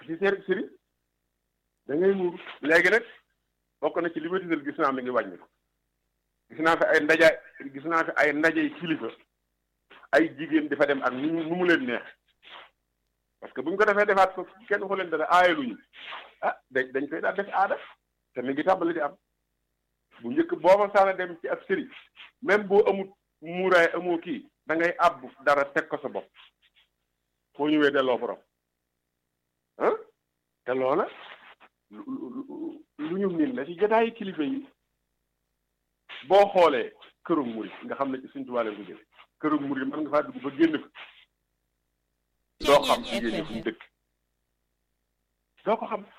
ci seen sëriñ da ngay muur léegi nag bokk na ci li ma tiital gis naa mi ngi wàññi ko gis naa fi ay ndaja gis naa fi ay ndajey kilifa ay jigéen dafa dem ak nu nu mu leen neex parce que bu ñu ko defee defaat ko kenn waxu leen dara aayaluñu ah dañ dañ koy daal def aada te mi ngi tàmbali di am bu njëkk booba saana dem ci ab sëriñ même boo amut muuraay amoo kii da ngay àbb dara teg ko sa bopp foo ñëwee delloo borom ah te loola lu ñu miin la ci jotaayi kilifa yi boo xoolee kërum murid nga xam ne ci suñ tubaab leen ko jële kërum murid mën nga faa dugg ba génn fa doo xam jigéen ñi fu mu dëkk doo ko xam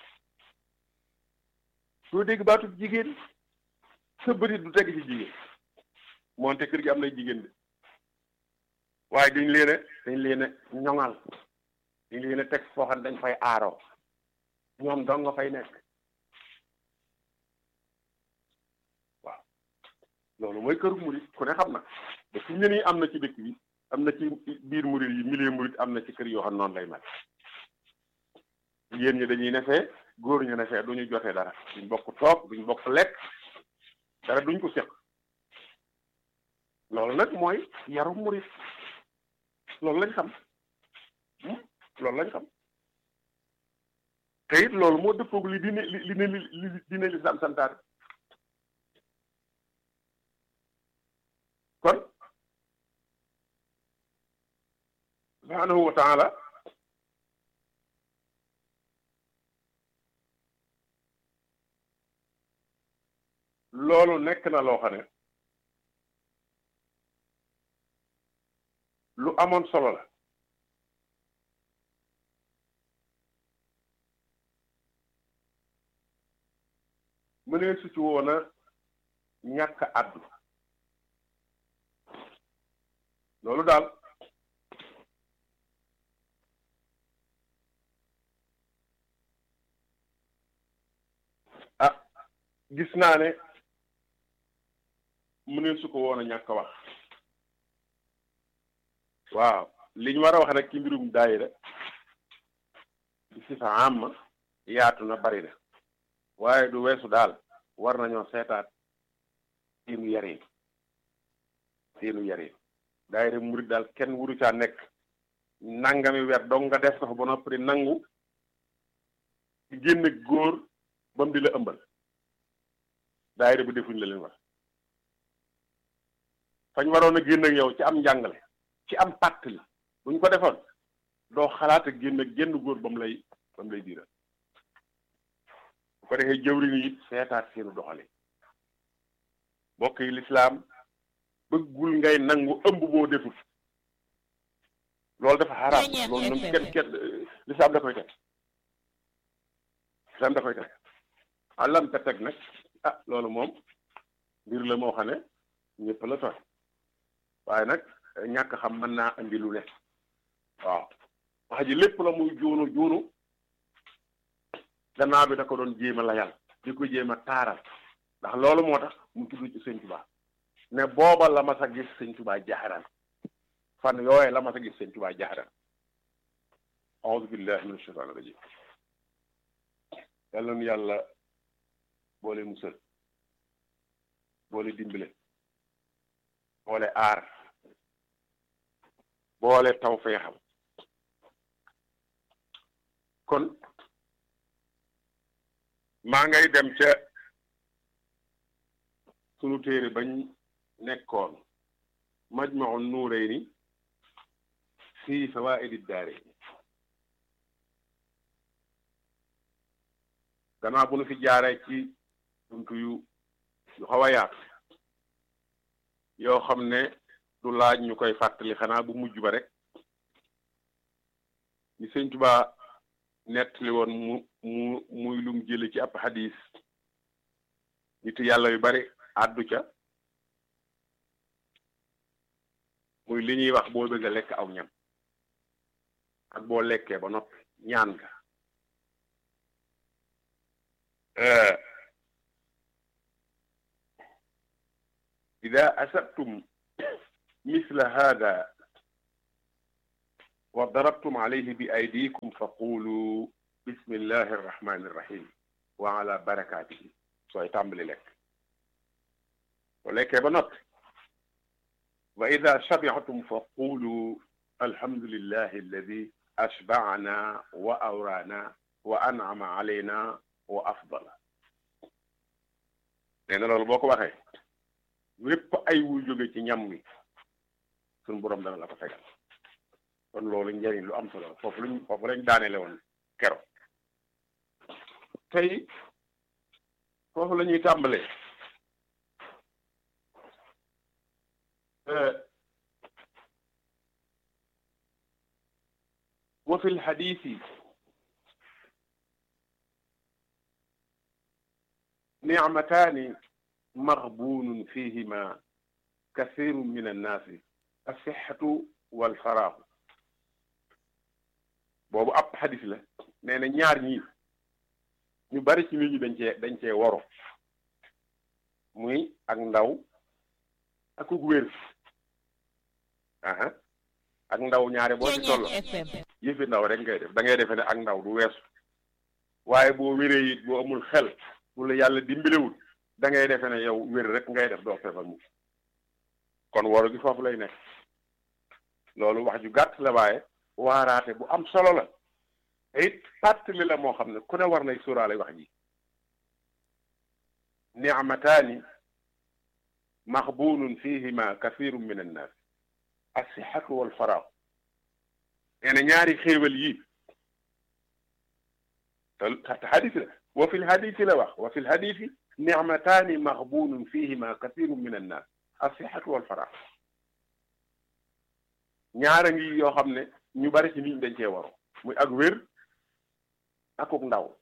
doo dégg baatub jigéen sa bërit du teg ci jigéen moonte kër gi am nay jigéen de waaye dañ leen a dañ leen a ñoŋal dañ leen a teg foo xam ne dañ fay aaroo ñoom dong nga fay nekk waaw loolu mooy këru murit ku ne xam na te fi ñu nii am na ci dëkk bi am na ci biir murit yi milieu murit am na ci kër yoo xam noonu lay mel jigéen ñi dañuy nefee góor ñu nefee duñu jotee dara duñ bokk toog duñ bokk lekk dara duñ ko seq loolu nag mooy yaru murit loolu lañ xam loolu lañ xam te it loolu moo dëppoog li dine li li li dine lislaam santaane kon subhaanahu wa taala loolu nekk na loo xam ne lu amoon solo la mënee su ci woon a ñàkk àddu loolu daal ah gis naa ne mënee su ko woon a ñàkk wax waaw li ñu war a wax rek ci mbirum daayira di si fa am yaatu na bari na waaye du weesu daal war nañoo seetaat seenu yarin seenu yarin daayira murit daal kenn wuru caa nekk nangami weer dong nga def ko fa ba noppi nangu di génne góor ba mu di la ëmbal daayira bu defuñ la leen war fañ waroon a génn ak yow ci am njàngale ci am pàtt la buñ ko defoon doo xalaat ak génn ak génn góor ba mu lay ba mu lay diiral bu ko defee jëwriñ yi seetaat seenu doxale mbokk yi lislaam bëggul ngay nangu ëmb boo deful loolu dafa xaraam loolu nag kenn kenn lislaam da koy teg lislaam da koy teg alam te teg nag ah loolu moom mbir la moo xam ne ñëpp la tooy waaye nag ñàkk xam mën naa andi lu ne waaw wax ji lépp la muy juunu juunu gannaaw bi da ko doon jéem a layal di ko jéem a taaral ndax loolu moo tax mu tudd ci sëñ Tuubaa ne booba la ma sa gis sëñ Tuubaa jaxaran fan yooye la ma sa gis sëñ Tuubaa jaxaran auzu billahi min ashaytaani rajim yàlla nu yàlla boole musal boole dimbale boole aar boole taw feexam kon maa ngay dem ca sunu téere bañ nekkoon majmaun nuurayni fii fawaidi daarayni gannaaw bu nu fi jaaree ci buntu yu yu xaw a yaatu yoo xam ne du laaj ñu koy fàttali xanaa bu mujj ba rek ni sëñ Tuubaa nettali woon mu mu muy lum jële ci ab xadis nit yàlla yu bari àddu ca muy li ñuy wax boo bëgg a lekk aw ñam ak boo lekkee ba noppi ñaan nga ida asabtum misla hada wa darabtum alayhi bi aydikum fa qulu bismillahi arrahmani irrahim wa ala barakatihi sooy tàmbali lekk soo lekkee ba noppi wa ida shabiatum fa qulu alhamdulillahi alladi ashbaana wa awraana wa an'ama alayna wa afdala nee na loolu boo ko waxee wépp ay wuy jóge ci ñam wi suñu boroom dana la ko fegal kon loolu njëriñ lu am solo foofu lañ foofu lañ daanele woon kero tey foofu la ñuy tàmbalee wa fi lxadisi nicmataani maghbuunun fihima kathiru min annaasi assixatu walfaraaxu boobu ab xadis la nee na ñaar ñii ñu bari ci nit ñi dañ cee dañ cee waro muy ak ndaw ak ku wér aha ak ndaw ñaare boo ci toll yëfi ndaw rek ngay def da ngay defee ne ak ndaw du weesu waaye boo wéree it boo amul xel bu la yàlla dimbalewul da ngay defee ne yow wér rek ngay def doo feebar mu kon waro gi foofu lay nekk loolu wax ju gàtt la waaye waaraate bu am solo la te it fàttali la moo xam ne ku ne war nay sóoraale wax ji nicmataani maxbuunun fihima kathiru min annaas assixatu walfaraax nee na ñaari xéewal yi te xadis la wa fi lhadisi la wax wa fi lhadisi nicmataani maxbuunun fihima kathiru min annaas assixatu walfaraax ñaara ngi yoo xam ne ñu bari ci nit ñi dañ cee waro muy ak wér akuk ndaw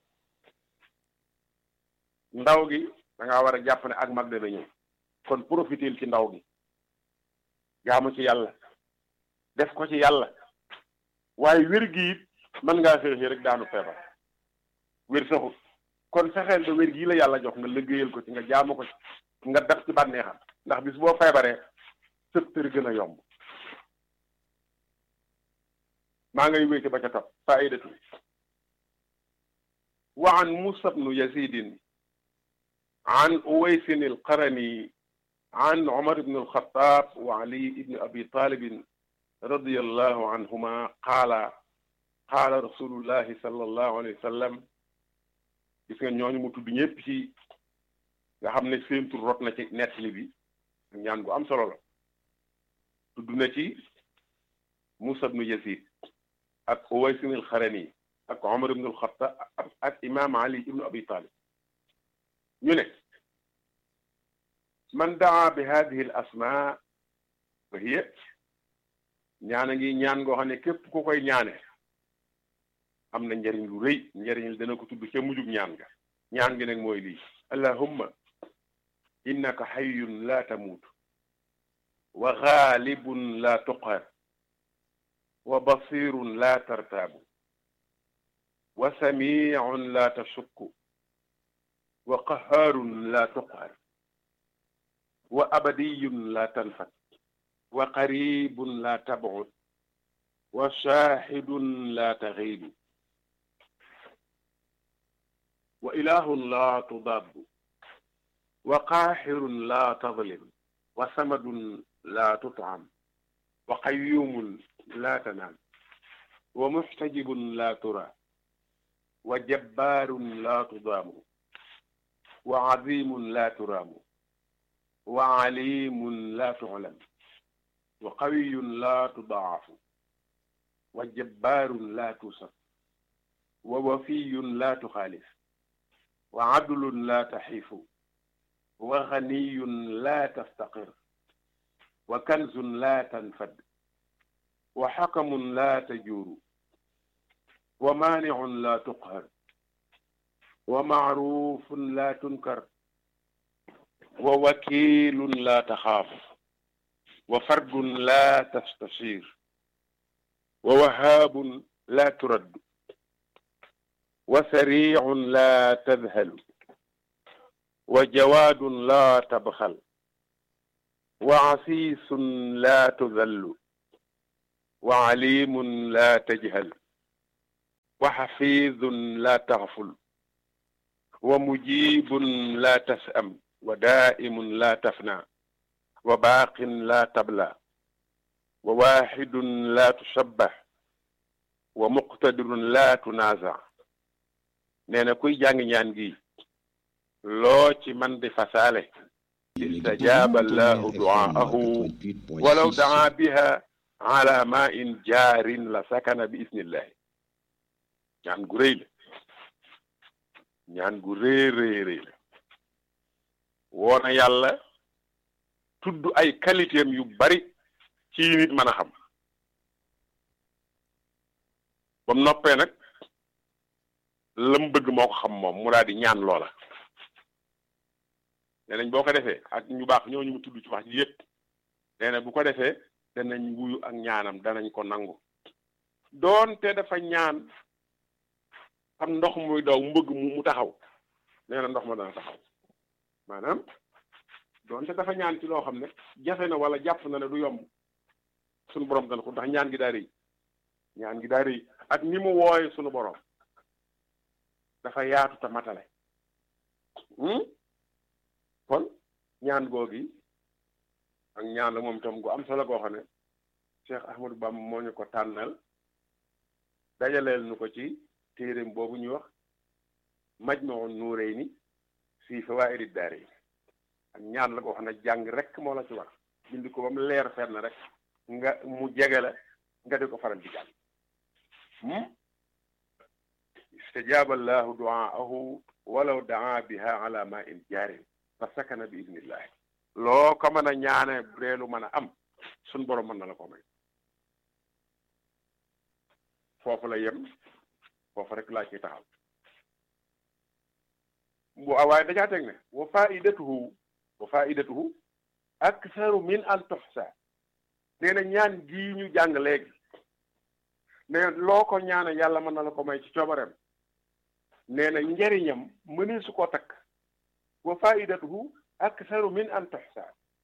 ndaw gi da ngaa war a jàpp ne ak mag dana ñëw kon profitel ci ndaw gi jaamu ci yàlla def ko ci yàlla waaye wér gi it mën ngaa xëy rek daanu feebar wér saxut kon fexeel ba wér gii la yàlla jox nga liggéeyal ko ci nga jaamu ko ci nga def ci bànneexam ndax bis boo feebaree sëptër gën a yomb maa ngay wéy ci ba ca topp faidatu wa an musa bnu yazidin an uwaysin alqarani عن عمر بن الخطاب وعلي بن أبي طالب رضي الله عنهما قال قال رسول الله صلى الله عليه وسلم gis nga ñooñu mu tudd ñëpp ci nga xam ne seen tur rot na ci nettali bi ñaan gu am solo la tudd na ci Musa ibnu Yazid ak Uways ibn al-Xarani ak Omar ibn al-Xattaab ak imaam Ali ibnu Abi Talib ñu ne man daa bi hadihi al asma fa hiya ñaan a ngi ñaan ngoo xam ne képp ku koy ñaane am na njariñ lu rëy njariñ dana ko tudd ca mujjug ñaan ga ñaan gi nag mooy lii allahumma innaka hayyun la tamuut wa gaalibun la tuqhar wa basirun la tartaabu wa samiicun la tashukku wa qahaarun la tuqhar wa abadiyun la tanfat wa qaribun la tab'ud wa shahidun la taghibu wa ilahun la tudabbu wa qahirun la tadlim wa samadun la tut'am wa qayyumun la tanam wa muhtajibun la tura wa jabbarun la tudamu wa azimun la turamu wa alimun la tu'lam wa qawiyun la tudaafu wa jabbaarun la tusaf wa wafiyun la tuxaalif wa adlun la taxiifu wa ganiyun la tastaqir wa kanzun la tanfad wa xakamun la tajuuru wa maanicun la tuqhar wa macruufun la tunkar wa wakiilun la taxaaf wa fardun la tastashir wa wahaabun la turad wa sariicun la tadhalu wa jawaadun la tabxal wa asiisun la tudallu wa alimun la tajhal wa xafidun la taxful wa mujibun la tasam wa daimun la tafna wa baaqin la tabla wa waxidun la tusabbax wa muqtadirun la tunaza nee na kuy jàng ñaan gi loo ci man di fasaale istajaaba allahu duaahu walaw daa biha ala ma in jaarin la sakana bi isnillahi ñaan gu rëy la ñaan gu rëy rëy rëy la woona yàlla tudd ay qualité am yu bari ci nit mën a xam ba mu noppee nag la mu bëgg moo ko xam moom mu daal di ñaan loola nee nañ boo ko defee ak ñu baax ñooñu mu tudd ci wax ji yépp nee na bu ko defee danañ wuyu ak ñaanam danañ ko nangu doonte dafa ñaan am ndox muy daw mu bëgg mu taxaw nee na ndox ma dana taxaw maanaam doonte dafa ñaan ci loo xam ne jafe na wala jàpp na ne du yomb sunu borom dana ko ndax ñaan gi daa rëy ñaan gi daa rëy ak ni mu wooye sunu borom dafa yaatu te matale kon ñaan googi ak ñaan la moom itam gu am solo goo xam ne Cheikh Ahmadou Bamba moo ñu ko tànnal dajaleel nu ko ci téeréem boobu ñuy wax Majmahun Nurayni fii fawaa'idi daarayni ak ñaan la goo xam ne jàng rek moo la ci wax bind ko ba mu leer fenn rek nga mu jege la nga di ko faral di jàng istajaaba allahu duaahu walaw daa biha ala ma in jaarin fa sakana bi idnillahi loo ko mën a ñaane bu dee lu mën a am suñ borom mën na la ko may foofu la yem foofu rek laa ciy taxaw bu waaye dajaa teg ne wa faidatuhu wa faidatuhu aktharu min an tuxsa nee na ñaan gii ñu jàng léegi ne loo ko ñaane yàlla mën na la ko may ci coobareem nee na njariñam mënee su ko takk wa faidatuhu aktharu min an tuxsa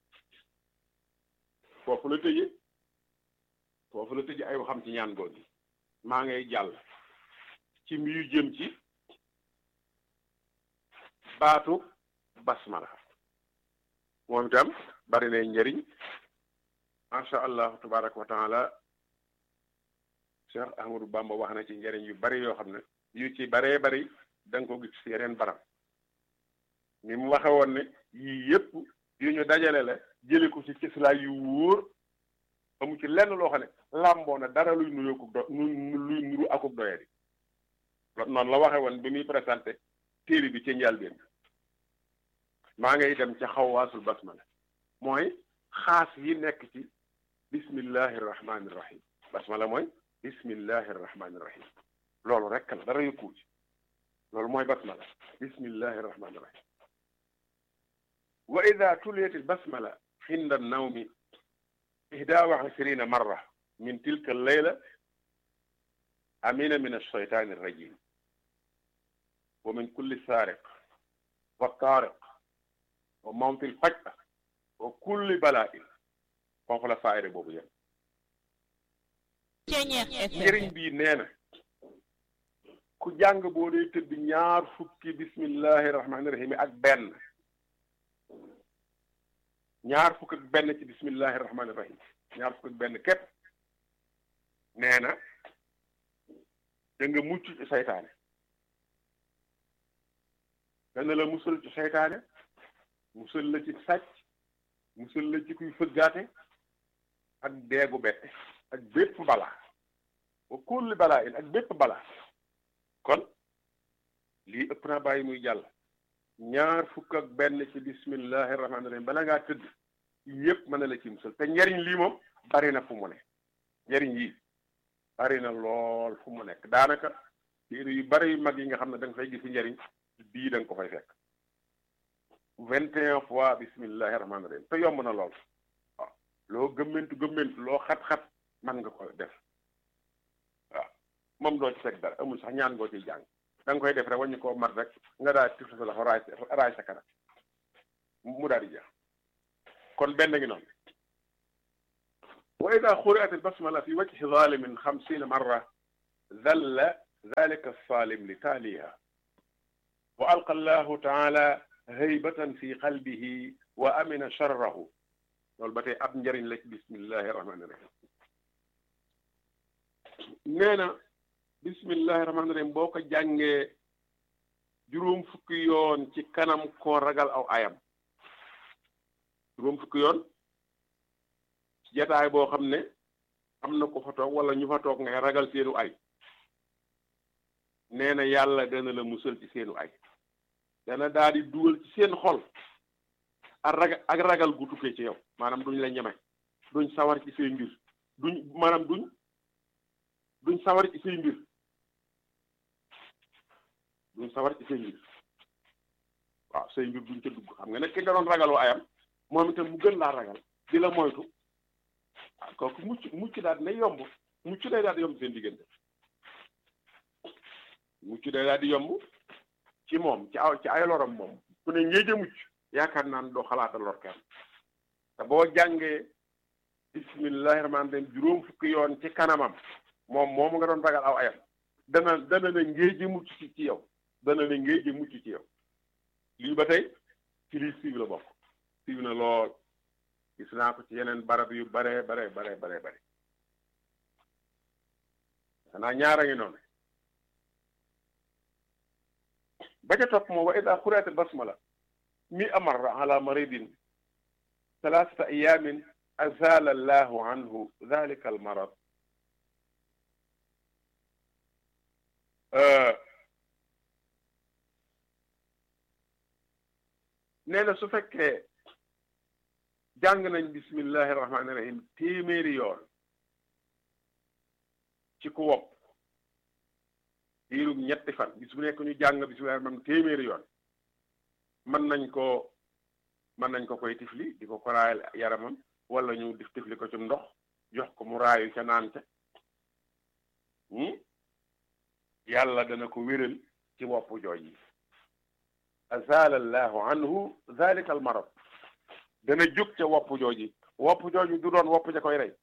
foofu la tëje foofu la tëje ay waxam ci ñaan googi maa ngay jàll ci mbiyu jëm ci baatu basmala moom itam bari na njëriñ macha allah tabaraka wa taala Cheikh Ahmadou Bamba wax na ci njëriñ yu bari yoo xam ne yu ci baree bari da nga ko gis ci yeneen barab ni mu waxe woon ne yii yëpp yu ñu dajale la jële ko ci cislaay yu wóor amu ci lenn loo xam ne làmboo na dara luy nuyoo ko do luy nuru akuk doyadi noonu la waxe woon bi muy présenté téere bi ci njëlbéen maa ngay dem ca xawaasul basmala mooy xaas yi nekk ci bismillahi rahmaani rahim basmala mooy bismillahi rahmaani rahim loolu rek la dara yëkkuwu ci loolu mooy basmala bismillahi rahmaani rahim wa ida tuliyat albasmala inda annawmi ihda wa ishrina marra min tilka alleyla amina min alshaytani alrajim wa min kulli saariq wa taariq wa mawtil faj'a wa kulli bala'in foofu la faayre boobu yem njëriñ bii nee na ku jàng boo dee tëdd ñaar fukki bismillahi rahmaani rahim ak benn ñaar fukk ak benn ci bismillahi rahmaani rahim ñaar fukk ak benn képp nee na da nga mucc ci saytaane dana la musal ci seytaane musal la ci sàcc musal la ci kuy fëggaate ak deegu bette ak bépp balaa wa kulli balaa in ak bépp balaa kon lii ëpp naa bàyyi muy jàll ñaar fukk ak benn ci bismillahi rahmaani rahim bala ngaa tëdd yépp mën na la ci musal te njariñ lii moom bari na fu mu ne njariñ yi bari na lool fu mu nekk daanaka téere yu bari yu mag yi nga xam ne da nga fay gis njariñ bii da nga ko fay fekk vingt et un fois bismillahi rahmaani rahim te yomb na lool waaw loo gëmmentu gëmmentu loo xat-xat man nga ko def waaw moom doo ci fekk dara amul sax ñaan ngoo ciy jàng da nga koy def rek waññu koo mat rek nga daal tif sa loxo raay raay sa kanam mu daal di jeex kon benn ngi noonu wa ida xuriat albasmala fi wajhi zalimin xamsina marra dalla dalika alsalim li taaliha wa alqa allahu taala haybatan fi qalbihi wa amina charrahu loolu ba tey ab njëriñ la ci bismillahi rahmani rahim nee na bismillahi rahmani rahim boo ko jàngee juróom fukki yoon ci kanam koo ragal aw ayam juróom fukki yoon ci jataay boo xam ne am na ko fa toog wala ñu fa toog ngay ragal seenu ay nee na yàlla dana la musal ci seenu ay dana daal di dugal ci seen xol ak ragal ak ragal gu tukkee ci yow maanaam duñ la ñeme duñ sawar ci say mbir duñ maanaam duñ duñ sawar ci say mbir duñ sawar ci say mbir waaw say mbir duñ ca dugg xam nga nag ki nga doon ragaloo ayam moom itam mu gën laa ragal di la moytu ah kooku mucc mucc daal dina yomb mucc day daal di yomb seen diggante mucc day daal di yomb ci moom ci aw ci ay loram moom ku ne ngéej a mucc yaakaar naan doo xalaata lor kenn te boo jàngee bismillahi rahmaani rahim juróom fukki yoon ci kanamam moom moomu nga doon ragal aw ayam dana dana ne ngéej a mucc ci ci yow dana ne ngéej a mucc ci yow lii ba tey ci lii siiw la bokk siiw na lool gis naa ko ci yeneen barab yu bare bare bare bare bare xanaa ñaara ngi noonu ba ca topp moom wa ida xuriat basmala mi amarra ala maridin thalathata ayamin azala allahu anhu dhalika almarad nee na su fekkee jàng nañ bismillahi rahmaani rahim téeméeri yoon ci ku wopp diirum ñetti fan bis bu nekk ñu jàng bismillahi rahmaani téeméeri yoon mën nañ ko mën nañ ko koy tifli di ko ko raayal yaramam wala ñu dif tifli ko ci ndox jox ko mu raayu ca naan ca yàlla dana ko wéral ci wopp jooj yi azala allahu anhu dhalika al marad dana jóg ca wopp jooji wopp jooji du doon wopp ja koy rey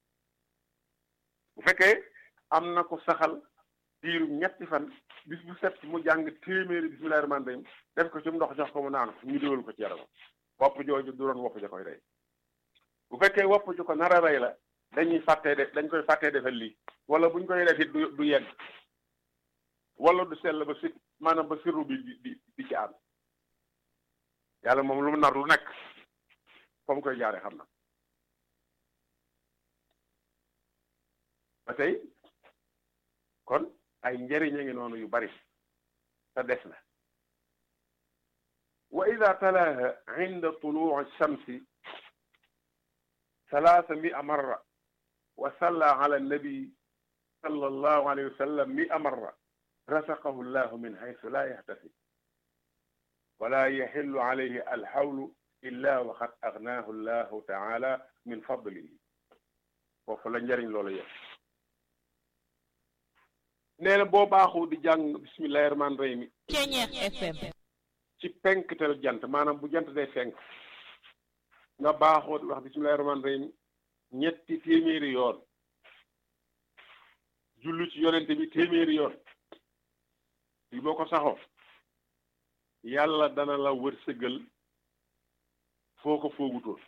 bu fekkee am na ko saxal diirum ñetti fan bis bu set mu jàng téeméeri bismillahi rahmaani rahim def ko ci ndox jox ko mu naan ñu déwal ko ci yaramam wopp jooju du doon wopp ja koy rey bu fekkee wopp ju ko nar a rey la dañuy fàttee def dañ koy fàttee defal lii wala buñ koy def it du du yegg wala du sell ba si maanaam ba sirru bi di di di ci am yàlla moom lu mu nar lu nekk comme koy jaare xam na ba tey kon ay njëriñ a ngi noonu yu bari te des na wa ida talaha inda tuluu shamsi ثلاث مئة مرة وصلى على النبي صلى الله عليه وسلم مئة مرة رزقه الله من حيث لا يحتسب ولا يحل عليه الحول إلا وقد أغناه الله تعالى من فضله foofu la njëriñ loolu yëpp nee na boo baaxu di jàng bismillahi rahmaani rahim Ceñeex FM ci penktel jant maanaam bu jant day fenk nga baaxoo di wax bismillahi rahmaani rahim ñetti téeméeri yoon jullu ci yonente bi téeméeri yoon li boo ko saxoo yàlla dana la wërsëgal foo ko foogutoon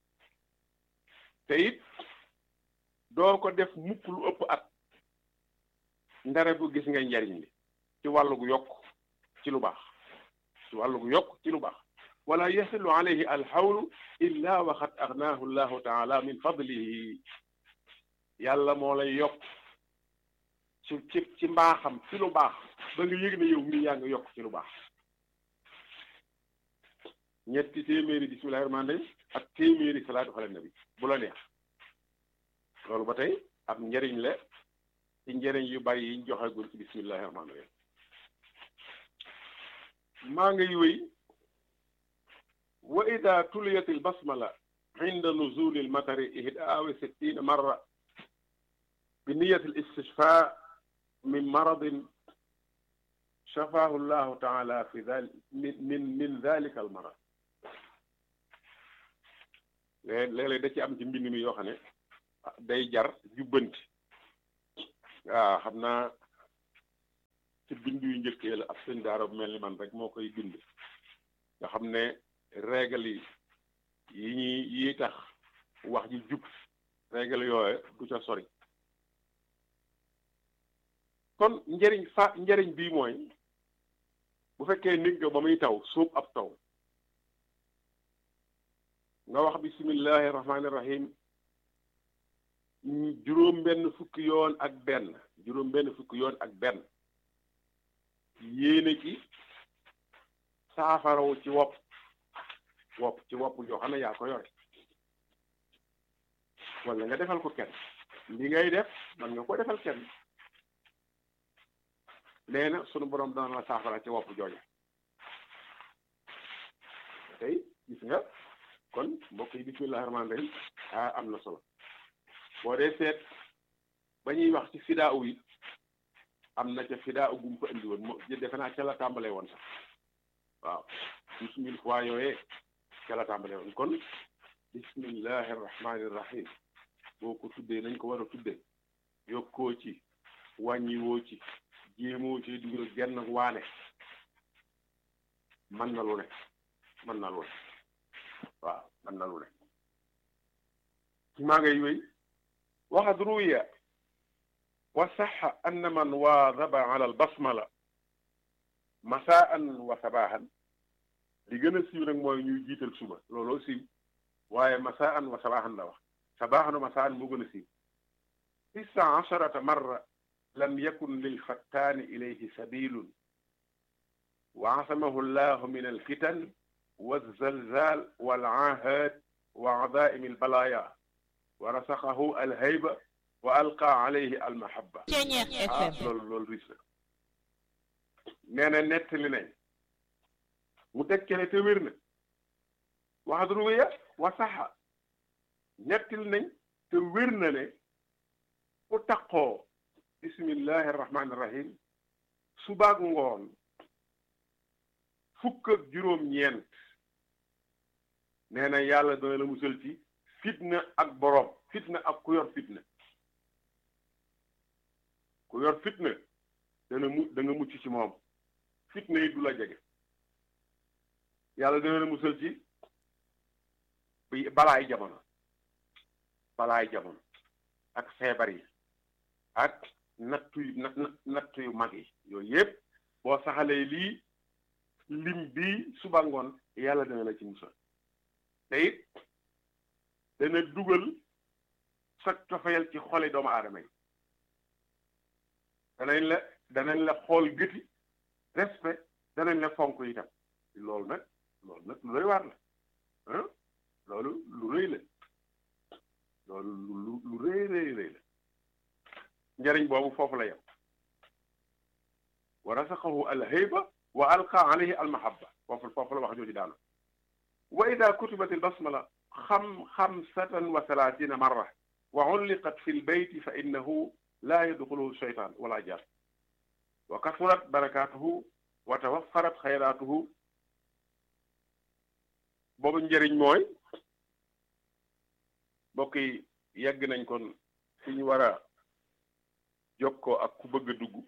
te it doo ko def mukk lu ëpp at ndare bu gis nga njariñ li ci wàllu gu yokk ci lu baax ci wàllu gu yokk ci lu baax wala yasilu alayhi alxawlu illa waxat agnaahu llahu taala min fadlihi yàlla moo lay yokk ci ci ci mbaaxam ci lu baax ba nga yëg ne yow mii yaa ngi yokk ci lu baax ñetti téeméeri bismillahi rahmaani rahim ak téeméeri salaatu ala nabi bu la neex loolu ba tey ab njëriñ la ci njëriñ yu bari yiñ joxagul ci bismillahi rahmaani rahim maa ngay wéy wa ida tuliyat albasmala inda nuzuli almatari ihdaa wa sittina marra bi niyat alistishfa min maradin shafahu llahu taala fi dal min min min dalika almarad léeg-léeg da ci am ci mbind mi yoo xam ne day jar jubbanti waaw xam naa ci bind yu njëkkee la ab sëñ daara bu mel ni man rek moo koy bind nga xam ne règle yi yi ñuy yi tax wax ji jub règle yooye du ca sori kon njëriñ fa njëriñ bii mooy bu fekkee nit nga ba muy taw suub ab taw nga wax bismillahi rahmaani rahim juróom benn fukki yoon ak benn juróom benn fukki yoon ak benn yéene ci saafarawu ci wopp wopp ci wopp joo xam ne yaa ko yore wala nga defal ko kenn li ngay def man nga ko defal kenn nee na sunu borom dana la saafara ci wopp jooju tey gis nga kon mbokk yi bismillahi rahmaani rahim ah am na solo boo dee seet ba ñuy wax ci fidaa u yi am na ca fidaa u gum ko indi woon moo defe naa ca la tàmbalee woon sax waaw douze mille fois yooyee ca la tàmbalee woon kon bismillahi rahmaani rahim boo ko tuddee nañ ko war a tuddee yokkoo ci wàññiwoo ci jéemoo ci dugal genn waane mën na lu ne mën na lu ne waaw mën na lu ne ci maa ngay wéy waxad ruwiya wa saxa anna man waadaba ala albasmala masaan wa sabahan li gën a siiw nag mooy ñuy jiital suba looloo siiw waaye masaan wa sabahan la wax sabahan wa masaan moo gën a siiw tisa asharata marra lam yakun lilfattaani ilayhi sabilun wa asamahu llahu min alfitan walzalzal walaahaat wa adaa'imi albalaya wa rasaqahu alhayba wa alqa alayhi almahabba ah loolu loolu ris la nee na nettali nañ mu dekkele te wér na wax ruwiya wa saxa nettali nañ te wér na ne ku taqoo bismillahi rahmaani rahim subaak ngoon fukk ak juróom-ñeent nee na yàlla dana la musal ci fitna ak boroom fitna ak ku yor fitna ku yor fitna dana mu da nga mucc ci moom fitna yi du la jege yàlla dana la musal ci bi balaay jamono balaay jamono ak feebar yi ak nattu yu nattu yu mag yi yooyu yëpp boo saxalee lii lim bii suba ngoon yàlla dana la ci musal te it dana dugal sa cofeel ci xoli doomu aadama yi danañ la danañ la xool gëti respect danañ la fonk itam loolu nag loolu nag lu rëy waar la ah loolu lu rëy la loolu lu lu rëy rëy rëy la njëriñ boobu foofu la yem wa rasaqahu alhayba wa alqa alayhi almahabba foofu foofu la wax jooju daana wa ida kutibat albasmala xam xamsatan wa salaasina marra wa ulliqat fi lbeyti fa innahu laa yadxuluhu sheytaan wala jaar wa kasurat barakatuhu wa tawaffarat xayraatuhu boobu njëriñ mooy mbokk yi yegg nañ kon fi ñu war a jokkoo ak ku bëgg a dugg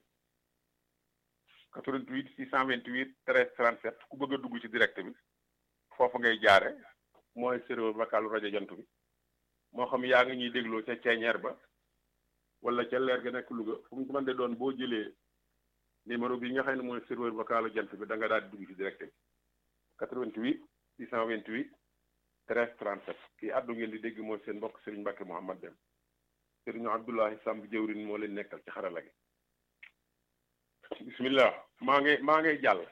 88 628 13 37 ku bëgg a dugg ci direct bi foofu ngay jaare mooy serveur vocal rajo jant bi moo xam yaa ngi ñuy dégloo ca ceeñeer ba wala ca leer ga nekk Louga fu mu mën de doon boo jëlee numéro bi nga xam ne mooy serveur vocal jant bi da nga daal di dugg ci direct bi 88 628 13 37 kii àddu ngeen di dégg mooy seen mbokk Serigne Mbacke Mouhamad Dem Serigne Abdoulahi Samb jëwrin moo leen nekkal ci xarala gi bismillah maa ngi maa ngay jàll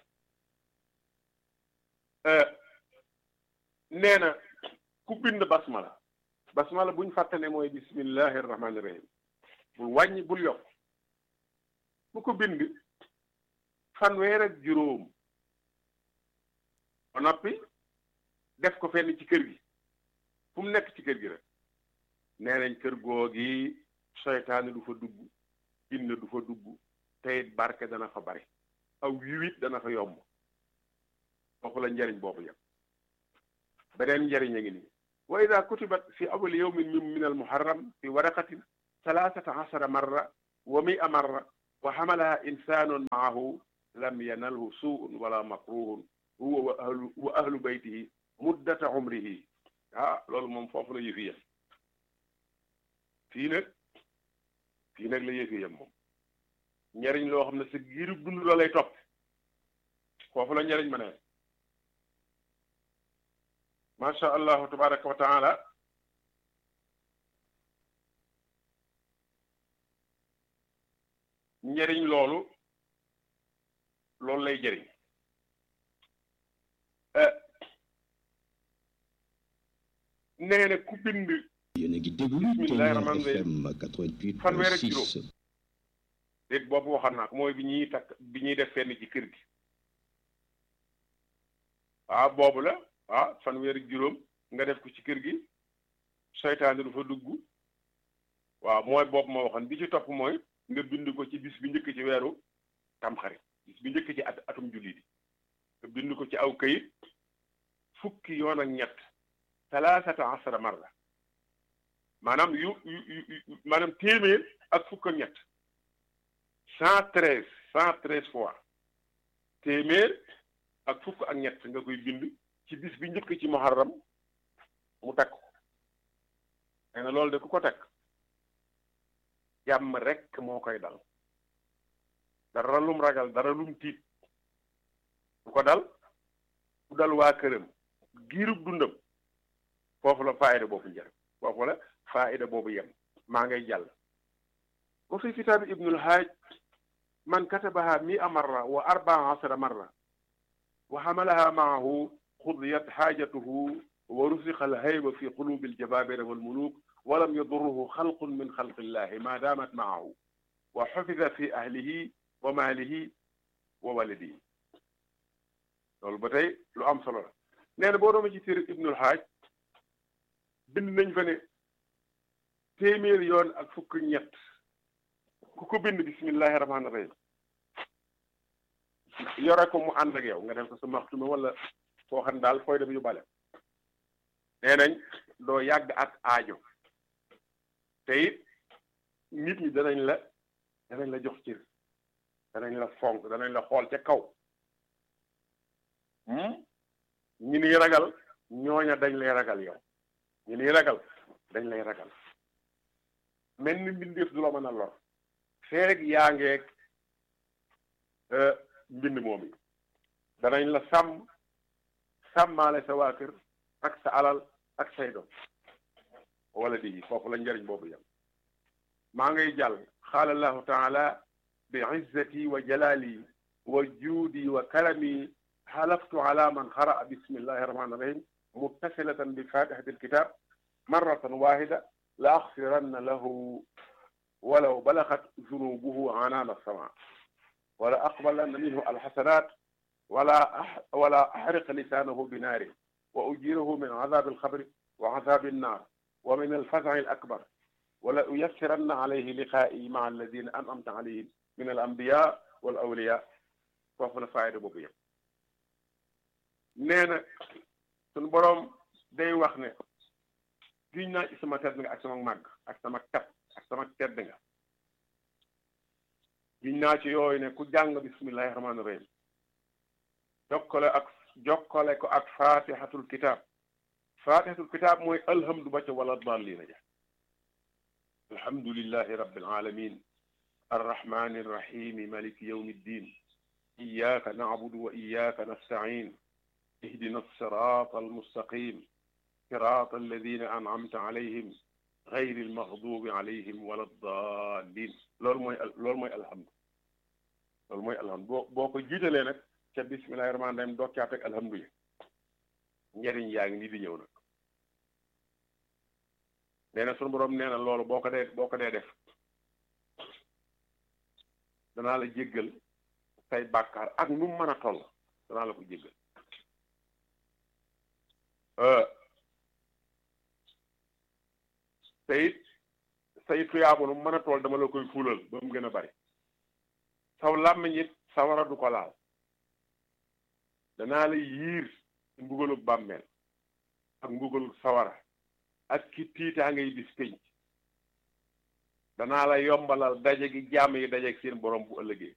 nee na ku bind basmala basmala buñ fàttane mooy bismillahi rahmaani rahim bul wàññi bul yokk bu ko bind fanweer ak juróom ba noppi def ko fenn ci kër gi fu mu nekk ci kër gi rek nee nañ kër googi seytaane du fa dugg jinne du fa dugg te it barke dana fa bari aw yiwit dana fa yomb foofu la njariñ boobu yam beneen njariñ a ngi nii wa ida kutibat fi awali yawmin min min almuharram fi waraqatin thalathata ashara marra wa mia marra wa xamalaha insanun maahu lam yanalhu suun wala makruhun huwa wa ahlu wa ahlu baytihi muddata umrihi ah loolu moom foofu la yëfi yem fii nag fii nag la yëfi yem moom njariñ loo xam ne sa giirub dund la lay topp foofu la njariñ ma ne macha allahu tabaraka wa taala njariñ loolu loolu lay jëriñ nee na ku bind yéen a ngi déglu bismillahi rahmaani FM 88 fanweer ak 6 juróom déet boobu waxoon naa ko mooy bi ñuy takk bi ñuy def fenn ci kër gi waaw boobu la ah fanweer ak juróom nga def ko ci kër gi seytaane du fa dugg waaw mooy boobu ma waxoon bi ci topp mooy nga bind ko ci bis bi njëkk ci weeru tamxarit bis bi njëkk ci at atum julli bi nga bind ko ci aw kayit fukki yoon ak ñett talaasata asara marra maanaam yu yu yu maanaam téeméer ak fukk ak ñett cent treize cent treize fois téeméer ak fukk ak ñett nga koy bind ci bis bi njëkk ci muharram mu takk ko nee na loolu de ku ko takk jàmm rekk moo koy dal dara lum ragal dara lum tiit du ko dal du dal waa këram giirub dundam foofu la faayida boobu njëriñ foofu la faayida boobu yem maa ngay jàll wa fi kitaabi ibnul haaj man katabaha mia marra wa arbaa asara marra wa xamalaha maahu xudiyat xaajatuhu wa rusiqa alhayba fi qulubi aljabaabira walmuluk walam yadurruhu xalqun min xalqi illahi ma daamat maahu wa xufida fi ahlihi wa maalihi wa waladihi loolu ba tey lu am solo la nee na boo dooma ci téere ibnul haaj bind nañ fa ne téeméer yoon ak fukk ñett ku ko bind bismillahi rahmaani rahim yore ko mu ànd ak yow nga def ko sa maxtuma wala foo xam daal fooy dem yu bale nee nañ doo yàgg ak aajo te it nit ñi danañ la danañ la jox cër danañ la fonk danañ la xool ca kaw ñi niy ragal ñooña dañ lay ragal yow ñi niy ragal dañ lay ragal mel ni mbindeef du la mën a lor feeg yaa ngeeg mbind moom yi danañ la sàmm sàmmaale sa waa kër ak sa alal ak say doom wala di foofu la njariñ boobu yam maa ngay jàll qaala allahu taala bi izzati wa jalali wa juudi wa karami xalaftu ala man xaraa bismillahi rahmani rahim muttasilatan bi fatihati alkitab marratan wahida la axfiranna lahu walaw balaxat zunubuhu anaana sama wala aqbalanna minhu alxasanat wala wala axriq lisaanahu binaari wa ujirahu min azaabi alxabri wa azaabi annaar wa min alfazaci alakbar wala uyassiranna alayhi liqaa'i maa alladina an'amta alayhim min alambiya wal awliya foofu la faayda boobu yëpp nee na suñu boroom day wax ne giñ naa ci sama tedd nga ak sama màgg ak sama kat ak sama tedd nga giñ naa ci yooyu ne ku jàng bismillahi rahmaani rahim jokkale ak jokkale ko ak fatihatul kitab fatihatul kitab mooy alhamdu ba ca wala dallina ja alhamdulillahi rabbil alamin arrahmani arrahimi maliki yawmi ddin iyaka nacbudu wa iyaka nastacin ihdina alsirata almustaqim صراط الذين أنعمت عليهم غير المغضوب عليهم ولا الضالين loolu mooy loolu mooy alhamdu loolu mooy alhamdu boo boo ko jiitalee nag ca bismillahi rahmaani rahim doo caa teg alhamdu yi njëriñ yaa ngi nii di ñëw nag nee na sunu borom nee na loolu boo ko dee boo ko dee def danaa la jéggal say bàkkaar ak nu mu mën a toll danaa la ko jéggal te it say tuyaabu nu mën a tool dama la koy fulal ba mu gën a bari saw làmmiñ it sawara du ko laal danaa la yiir mbugalu bàmmeel ak mbugalu sawara ak ki tiitaa ngay bis pénc danaa la yombalal daje gi jàmm yi dajeeg seen borom bu ëllëgee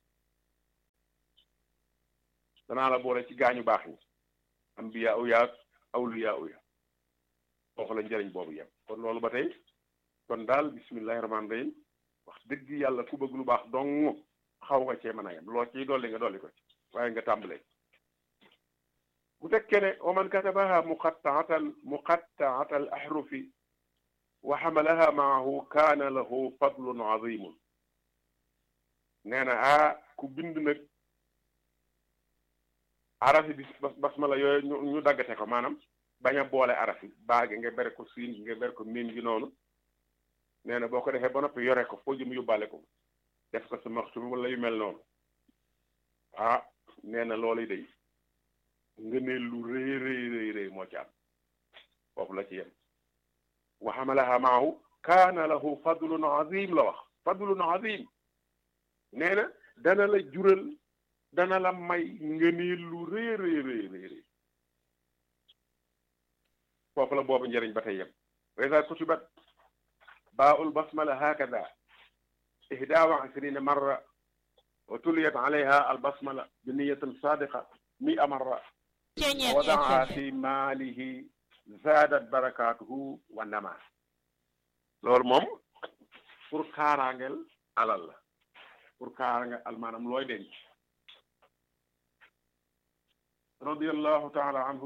danaa la boole ci gaañu baax ñi ambiya u yaag awliya u ya foofu la njëriñ boobu yem kon loolu ba tey kon daal bismillahi rahmaani rahim wax dëgg yàlla ku bëgg lu baax dong xaw nga cee mën a yem loo ciy dolli nga dolli ko ci waaye nga tàmbalee bu tekkee ne wa man katabaha muqattaatan muqattaata al ahrufi wa xamalaha maahu kaana lahu fadlun azimun nee na ah ku bind nag arafi bis basmala yooyu ñu ñu daggate ko maanaam bañ a boole arafi baagi nga bere ko siin nga bere ko miim gi noonu nee na boo ko defee ba noppi yore ko foo jëm yóbbaale ko def ko sa maxtum wala yu mel noonu ah nee na loolu day nga ne lu rëy rëy rëy rëy moo ci am foofu la ci yem wa xamalaha maahu kaana lahu fadlun azim la wax fadlun azim nee na dana la jural dana la may nga ne lu rëy rëy rëy rëy foofu la boobu njëriñ ba tey yem wa iza kutibat baa'ul basmala hakada ihda wa ashrina marra wa tuliyat alayha al basmala bi niyatin sadiqa mi'a marra wadaa fi maalihi zaadat barakaatuhu wa nama loolu moom pour kaaraangeel alal la pour kaaraangeel al maanaam looy denc radiyallahu taala anhu